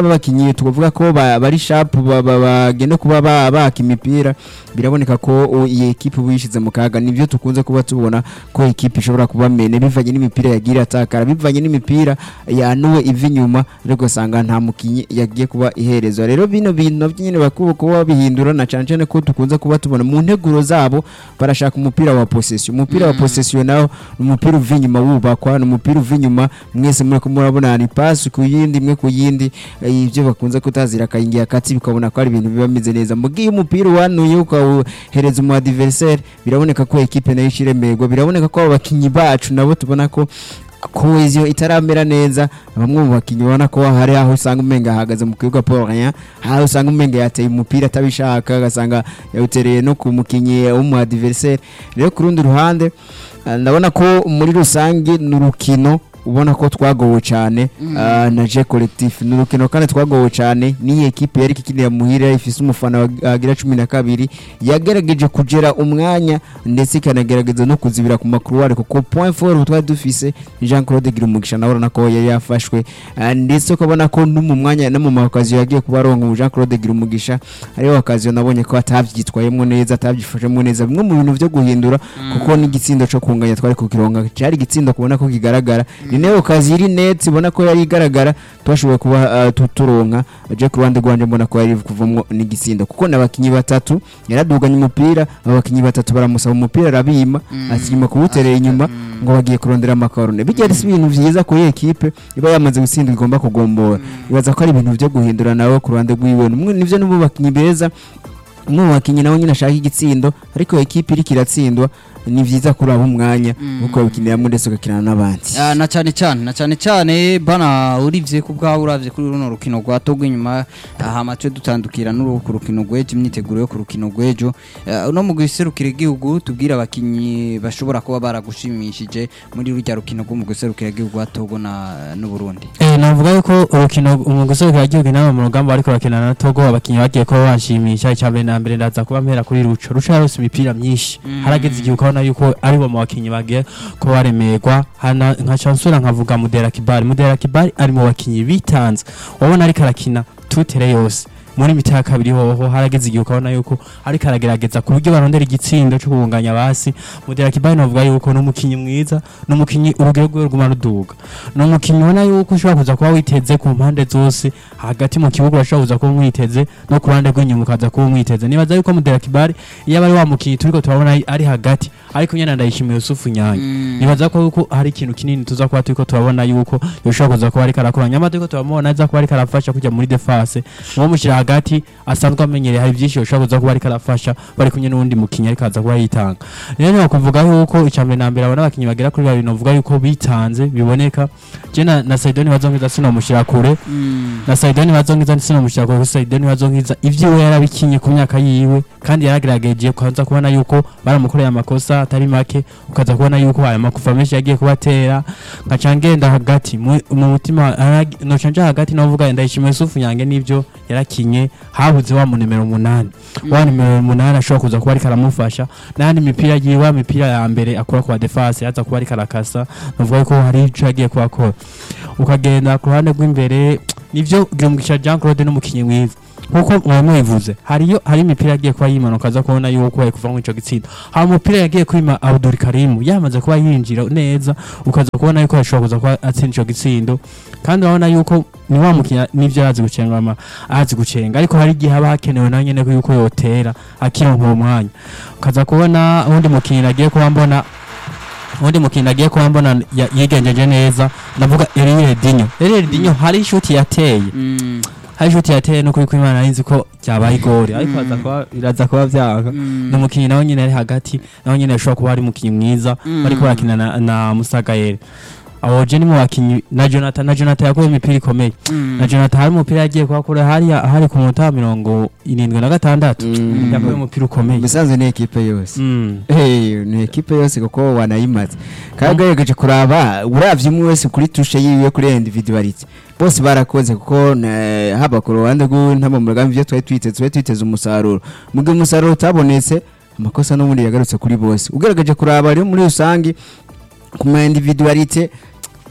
b'abakinnyi tuvuga ko ba- bari sharp ba- ba- bagenda kuba ba- baka imipira biraboneka ko u- iyi ekipe uba yishyize mu kaga nibyo tukunze kuba tubona ko ekipe ishobora kuba mene bivanye n'imipira yagiye atakara bivanye n'imipira yanuwe iva inyuma ariko ugasanga nta mukinnyi yagiye kuba iherezwa rero bino bintu nabyo nyine bakwiye kuba babihindura na cyane cyane ko dukunze kuba tubona mu nteguro zabo barashaka umupira wa possession umupira wa possession nawo ni umupira uva inyuma wubakwa ni umupira uva inyuma mwese muri ko murabona ni pasi ku yindi imwe ku yindi eh, ibyo bakunze kutazira akayingi akatsi bikabona ko ari ibintu biba bimeze neza mu gihe umupira uwanuye ukawuhereza umu adversaire biraboneka ko ekipe nayo ishiremerwa biraboneka ko abo bakinnyi bacu nabo tubona ko koheziyo itaramera neza bamwe mu bakinnyi ubona ko hari aho usanga umenga ahagaze mu kibuga Paul Rien aho usanga umenga yateye umupira atabishaka agasanga yawutereye no ku mukinnyi w'umu adversaire rero ku rundi ruhande eh, ndabona ko muri rusange ni urukino ubona ko twagowe cyane ah, na je collectif ni urukino kandi twagowe cyane n'iyi ekipe yari ikinira muhira ifise umufana wa- agira cumi na kabiri yagerageje kugera umwanya ndetse ikanagerageza no kuzibira ku makuruwari kuko point four twari dufise Jean Claude Girumugisha nawe urabona ko yari yafashwe ah, ndetse ukabona ko no mu mwanya no mu makaziyo yagiye kuba aronka ubu Jean Claude Girumugisha ariyo akaziyo nabonye ko atabyitwayemo neza atabyifashemo neza bimwe mu bintu byo guhindura kuko n'igitsindo cyo kunganya twari kukironka cyari igitsindo kubona ko kigaragara ni nayo kazi iri net ibona ko yari igaragara twashoboye kuba ah, tu- turonka je ku ruhande rwanje mbona ko yari kuvamo n'igitsindo kuko n'abakinnyi batatu yaraduganye umupira abakinnyi batatu baramusaba umupira arabima akirima kuwuterera inyuma ngo bagiye kurondera amakarone bijya ari ibintu byiza kuri iyi ekipe iba yamaze gutsinda igomba kugombora ibaza ko ari ibintu byo guhindura nawe ku ruhande rw'iwe Numwe- nivyo n'ubu bakinnyi beza umwe mu bakinnyi nawe nyine ashaka igitsindo ariko ekipe iriko iratsindwa ni byiza kuraba umwanya kuko bakiniramo ndetse ugakinana n'abandi Ah, na cyane cyane na cyane cyane bana urivye ku bwawe uravye kuri runo rukino rwa Togo inyuma hama twe dutandukira n'uruhu ku rukino rw'ejo imyiteguro yo ku rukino rw'ejo Ah, uno mu guserukira igihugu tubwira abakinyi bashobora kuba baragushimishije muri rujya rukino rwo mu guserukira igihugu wa Togo na n'u Burundi Eh, navuga yuko urukino umugusore kwa gihugu inama mu rugamba ariko bakina na Togo abakinyi bagiye kuba banshimisha icya mbere na mbere ndaza kuba mpera kuri Ruco Ruco yarose imipira myinshi harageze igihe ukabona yuko ari bo mu bakinyi bagiye kuba baremerwa hana nka chansura nkavuga Mudera Kibali Mudera Kibali ari mu bakinyi bitanze wabona ariko arakina tutere yose muri mita ya kabiri hoho harageze igihe ukabona yuko ariko aragerageza ku buryo barondera igitsindo cyo kubunganya basi Mudera Kibali navuga yuko ni umukinyi mwiza ni umukinyi urugero rwe ruguma ruduga ni umukinnyi ubona yuko ushobora kuza kuba witeze ku mpande zose hagati mu kibuga urashobora kuza kuba umwiteze no ku ruhande rw'inyuma ukaza kuba umwiteze nibaza yuko Mudera Kibali iyo aba ari wa mukinnyi turiko turabona ari- ari hagati ariko nyine ndayishimiye Yusufu Nyange nibaza ko yuko hari ikintu kinini tuza kuba turiko turabona yuko yoshobora kuza kuba ariko arakora nyamara turiko turabona aza kuba ariko arafasha kujya muri defense uwo mushyira hagati asanzwe amenyereye hari byinshi yoshobora kuza kuba ariko arafasha bari kumwe n'uwundi mukinnyi ariko aza kuba yitanga rero ni ukuvuga yuko icya mbere na mbere abona abakinnyi bagera kuri babiri novuga yuko bitanze biboneka je na, na Saidoni bazongiza sinomushyira kure na Saidoni bazongiza sinomushyira kure kuko Saidoni bazongiza ivyiwe yarabikinye ku myaka yiwe kandi yaragerageje kwanza kubona yuko baramukoreye amakosa atari make ukaza kubona yuko aya makufa menshi yagiye kubatera nkaca ngenda hagati mu mu mutima arag- noca nja hagati novuga ndayishimiye Yusufu Nyange n'ivyo yarakinye habuze wa mu nimero umunani wa nimero umunani ashobora kuza kuba ariko aramufasha n'andi mipira yiwe mipira ya mbere akora kwa defense yaza kuba ariko arakasa novuga yuko hari ico yagiye kuhakora ukagenda ku ruhande rw'imbere nivyo Girumugisha Jean Claude n'umukinyi mwiza nkuko mwamubivuze hariyo hari imipira yagiye kuba yimanuka aza kubona yuko ari kuva mu ico gitsinda hari umupira yagiye kwima Abdul Karim yamaze kuba yinjira neza ukaza kubona yuko ashobora kuza kuba atsinda ico gitsindo kandi urabona yuko ni wa mukinya nivyo arazi gucenga ama arazi gucenga ariko hari igihe haba hakenewe na nyene ko yuko yotera akironka uwo mwanya ukaza kubona uwundi mukinnyi agiye kuba mbona uwundi mukinnyi agiye kuba mbona ya- yigenjeje neza ndavuga Eriel Dinyo Eriel Dinyo hari ishuti yateye hari ishuti yateye no kuri kwimana nzi ko byabaye igori ariko aza kuba biraza kuba byanga ni umukinnyi nawe nyine ari hagati nawe nyine ashobora kuba ari umukinnyi mwiza bariko barakina na, na Musagayere aho je ni mu bakinnyi na Jonathan na Jonathan yakuye imipira ikomeye na Jonathan hari umupira yagiye kuhakura hari hari ku munota wa mirongo irindwi na gatandatu Mm. yakuye umupira ukomeye musanze ni ekipe yose Mm. Hey, ni ekipe yose kuko wanayimaze kandi ugerageje kuraba uravye umwe wese kuri tushe yiwe kuri individuality bose barakoze kuko na- haba ku ruhande rw'intama mu rugamba ivyo twari twiteze twari twiteze umusaruro mu gihe umusaruro utabonetse amakosa n'ubundi yagarutse kuri bose ugerageje kuraba rero muri rusange ku ma individuality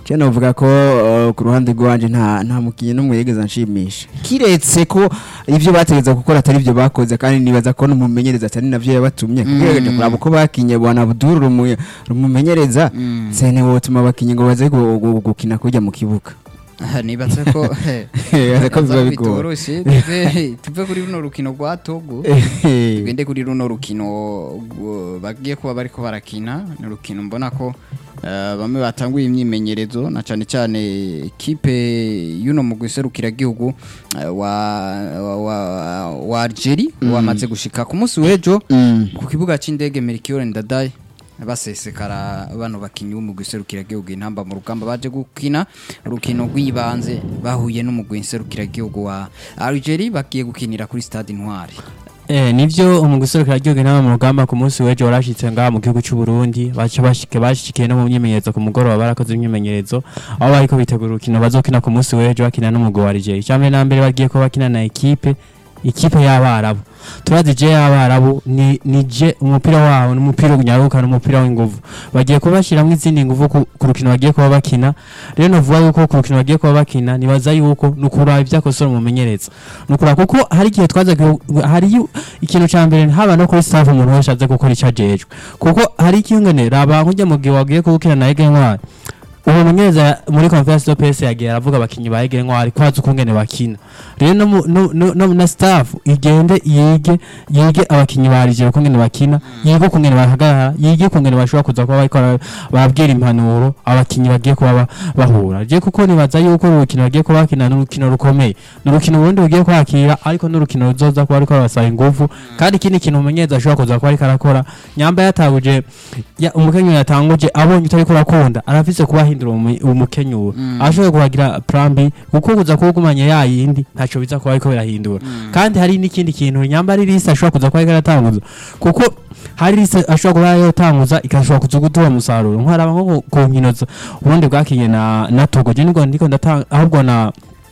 je novuga ko uh, ku ruhande rwanje nta nta mukinyi n'umwe yigeze anshimisha kiretse ko ivyo bategeza gukora atari ivyo bakoze kandi nibaza ko n'umumenyereza atari navyo yabatumye kugerageje kuraba uko bakinye bwana Abdul rumu- rumumenyereza sene wotuma abakinyi ngo baze gu- gu- gukina kujya mu kibuga nibatse ko Nibaza ko biba bigoye. bitoroshe tuve- tuve kuri runo rukino rwa Togo tugende kuri runo rukino gu- bagiye kuba bariko barakina ni urukino mbona ko eh, bamwe batanguye imyimenyerezo na cyane cyane kipe y'uno mugwi serukiragihugu eh, wa wa, wa, wa Algeria wamaze gushika ku munsi w'ejo ku kibuga c'indege Melchior Ndadaye basesekara bano bakinyi b'umugwi serukiragihugu intamba mu rugamba baje gukina urukino rw'ibanze bahuye n'umugwi serukiragihugu wa Algeria bagiye gukinira kuri stade Intwari Eh, nivyo umugwi serukiragihugu intama mu rugamba ku munsi w'ejo warashitse ngaha mu gihugu c'u Burundi baca bashike bashikiye no mu myimenyerezo ku mugoroba barakoze imyimenyerezo aho bariko bitegura urukino bazokina ku munsi w'ejo bakina n'umugwi wa Algeria icambere na mbere bagiye ko bakina na ekipe ikipe y'abarabu turazi je y'abarabu ni ni je umupira wabo n'umupira unyaruka n'umupira w'inguvu bagiye kubashiramwo izindi nguvu ku ku rukino bagiye kuba bakina rero novuga yuko ku rukino bagiye kuba bakina nibaza yuko nukuraba ivyakosora umumenyereza nukura kuko hari igihe twaza hari yu- ikintu ca mbere haba no kuri staff umuntu wese aze gukora ico ajejwe kuko hari ikingene raba nk'ujya mu gihe wagiye kubukina na Ege Ntwari uwo mumenyereza muri conference de presse yagiye aravuga abakinyi ba Ege Ntwari ko azi ukungene bakina rero no, mu- no, no, no na staff igende yige yige abakinyi ba Algeria ukungene bakina yige ukungene bahagarara yige ukungene bashobora kuza kuba bariko bara- barabwira impanuro abakinyi bagiye kuba ba- bahura je kuko nibaza yuko uru rukino bagiye kuba bakina n'urukino rukomeye ni urukino ubundi bugiye kwakira ariko n'urukino ruzoza kuba ariko barasaba ingufu kandi ikindi kintu umumenyereza ashobora kuza kuba ariko arakora nyamba yatanguje ya, umukenyuro yatanguje abonye utariko urakunda arafise kubahindura umu- umukenyuro ashobora kuhagira plan B kuko kuza kuwugumanya ya yindi ntaco biza kuba ariko birahindura kandi hari n'ikindi kintu nyamba ari liste ashobora kuza kuba ariko aratanguza kuko hari liste ashobora kuba yatanguza ikashobora kuza gutora umusaruro nkwaraba nko ku- ku nkino za- ubundi bwakinye na na Togo je niko ndiko ndatanga ahubwo na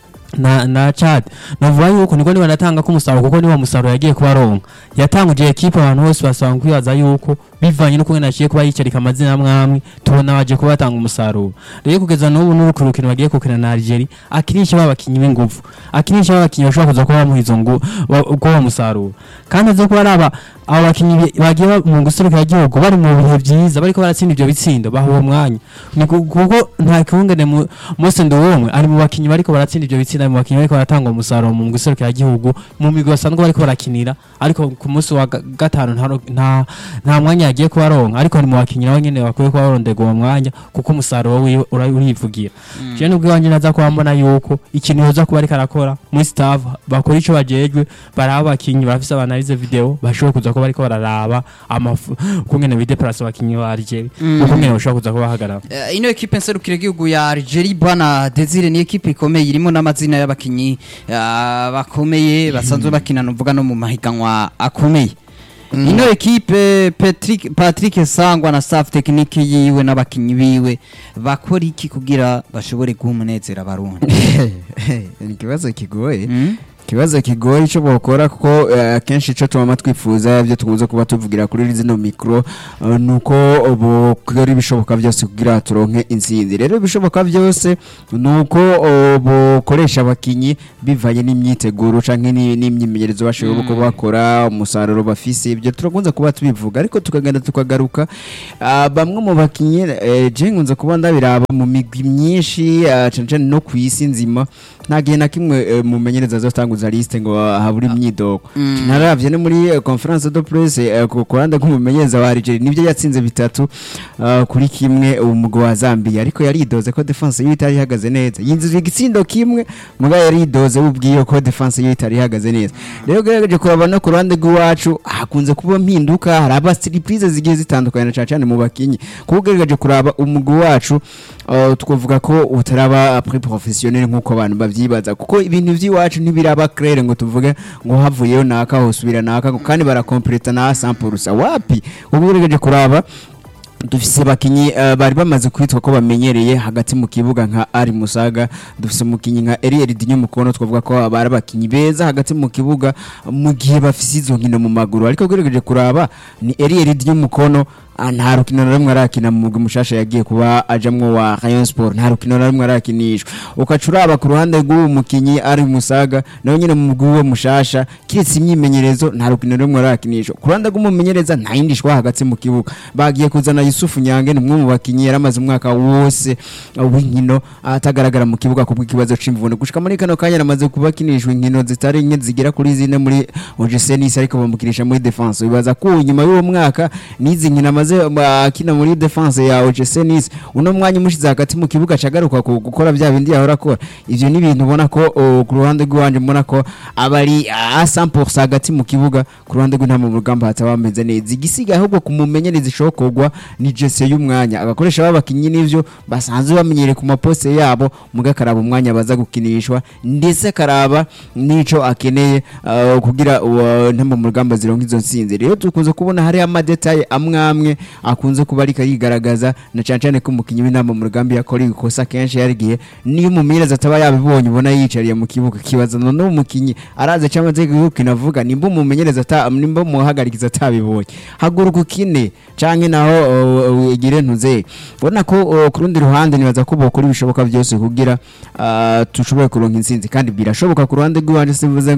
na na Chad navuga yuko niko niba natanga ko umusaruro kuko niba umusaruro yagiye kuba aronka yatanguje ekipe abantu bose basanga kwibaza yuko bivanye n'uko nyine aciye kuba yicarika amazina amwamwe tubona baje kuba batanga umusaruro rero kugeza n'ubu n'uruku rukino bagiye gukina na Algeria akinisha babakinyi b'ingufu akinisha babakinyi bashobora kuza kuba bamuha izo ngo kuba umusaruro kandi azo kuba ari aba abo bakinyi bi- bagiye ba- mu guserukira igihugu bari mu bihe byiza bariko baratsinda ivyo bitsindo baha uwo mwanya ni ku- kuko nta kihungane mu Mose Nduwumwe ari mu bakinyi bariko baratsinda ivyo bitsindo ari mu bakinyi bariko baratanga umusaruro mu guserukira igihugu mu migwi basanzwe bariko barakinira ariko ku munsi wa ga- gatanu nta ro- nta nta mwanya yagiye kuba aronka ariko ni mu bakinyi nabo nyene bakwiye kuba barondega uwo mwanya kuko umusaruro wiwe ura- urivugira je nubwo iwanje naza kuba mbona yuko ikintu yoza kuba ariko arakora muri staff bakora ico bajejwe baraba abakinyi barafise abanalize video bashobora kuza kuba bariko bararaba amafu kungene bideplace abakinyi ba Algeria ukungene bashobora kuza kuba bahagarara Eh, ino ekipe nserukiragihugu ya Algeria bwana Desire ni ekipe ikomeye irimo n'amazina y'abakinyi ah, bakomeye basanzwe bakina nuvuga no mu mahiganwa akomeye ino ekipe Patrick Patrick Sangwa na staff technique yiwe n'abakinyi biwe bakora iki kugira bashobore guha umunezero abarundi ni ikibazo kigoye Mm? ikibazo kigoye icyo bakora kuko eh, akenshi icyo tubama twifuza ibyo tukunze kuba tuvugira kuri zino mikoro eh, ni uko bukora ibishoboka byose kugira turonke insinzi rero ibishoboka byose ni uko eh, bukoresha abakinyi bivanye n'imyiteguro cyangwa n'imyimenyerezo bashobora kuba bakora umusaruro bafise ibyo turakunze kuba tubivuga ariko tukagenda tukagaruka ah, bamwe mu bakinyi eh, je nkunze kuba ndabiraba mu migwi myinshi ah, cane cane no ku isi nzima nta gihe na kimwe eh, mumenyereza azotanguza liste ngo habura imyidogo naravye no muri eh, conference de presse eh, ku ku ruhande rw'umumenyereza wa Algeria nivyo yatsinze bitatu ah, kuri kimwe umugwi wa Zambia ariko yaridoze ko defense yiwe itari ihagaze neza yinjije igitsindo kimwe muga yaridoze ubwiye ko defense yiwe itari ihagaze neza rero gerageje kuraba no ku ruhande rw'iwacu hakunze kuba mpinduka hari aba surprise zigiye zitandukanye na cane cane mu bakinyi kuko ugerageje kuraba umugwi wacu uh, twavuga ko utaraba pre professionnel nkuko abantu bavyibaza kuko ibintu vy'iwacu ntibiraba clair ngo tuvuge ngo havuyeyo naka hosubira naka kandi barakompleta na 100% wapi ubu ugerageje kuraba dufise bakinyi uh, bari bamaze kwitwa ko bamenyereye hagati mu kibuga nka Ari Musaga dufise umukinyi nka Eriel Dinyo Mukono twavuga ko bari abakinyi beza hagati mu kibuga mu gihe bafise izo nkino mu maguru ariko gerageje kuraba ni Eriel Dinyo Mukono ah, nta rukino na rumwe arakina mu mugwi mushasha yagiye kuba ajamwo wa Rayon Sport nta rukino na rumwe arakinishwa ukaca uraba ku ruhande rw'uwo mukinyi ari musaga nawe nyine mu mugwi we mushasha kiretse imyimenyerezo nta rukino na rumwe arakinishwa ku ruhande rw'umumenyereza nta yindi shwa hagati mu kibuga bagiye kuzana Yusufu Nyange ni umwe mu bakinyi yaramaze umwaka wose uh, w'inkino atagaragara mu kibuga kubw'ikibazo c'imvune gushika muri kano kanya aramaze kubakinishwa inkino zitari nke zigera kuri zine muri OGC Nice ariko bamukinisha muri defense bibaza ko nyuma y'uwo mwaka n'izi nkino amaze uh, akina muri defense ya OGC Nice uno mwanya umushize hagati mu kibuga cagaruka ku gukora bya bindi yahora akora ivyo ni ibintu ubona ko uh, ku ruhande rw'iwanje mbona ko abari a 100% hagati mu kibuga ku ruhande rw'intama mu rugamba hataba bameze neza igisigaye ahubwo kumumenyereza ishokorwa ni Jesse y'umwanya agakoresha babakinyi n'ivyo basanzwe bamenyereye ku maposte yabo muga karaba umwanya baza gukinishwa ndetse karaba nico akeneye uh, kugira uh, ntama mu rugamba zironka izo nsinzi rero tukunze kubona hari amadetaye amwe amwe akunze kuba ariko yigaragaza na cyane cyane ko umukinyi w'inama mu rugamba yakora ikosa kenshi yarigiye niyo umumenyereza ataba yabibonye ubona yicariye mu kibuga kibaza none umukinyi araza cyangwa aze gukina avuga nimba umumenyereza ata nimba umuhagarikiza atabibonye haguruka ukine canke naho uh, uh, igire ntuze ubona ko uh, ku rundi ruhande nibaza ko bokora ibishoboka byose kugira uh, tushobore kuronka intsinzi kandi birashoboka ku ruhande rw'iwanje simvuze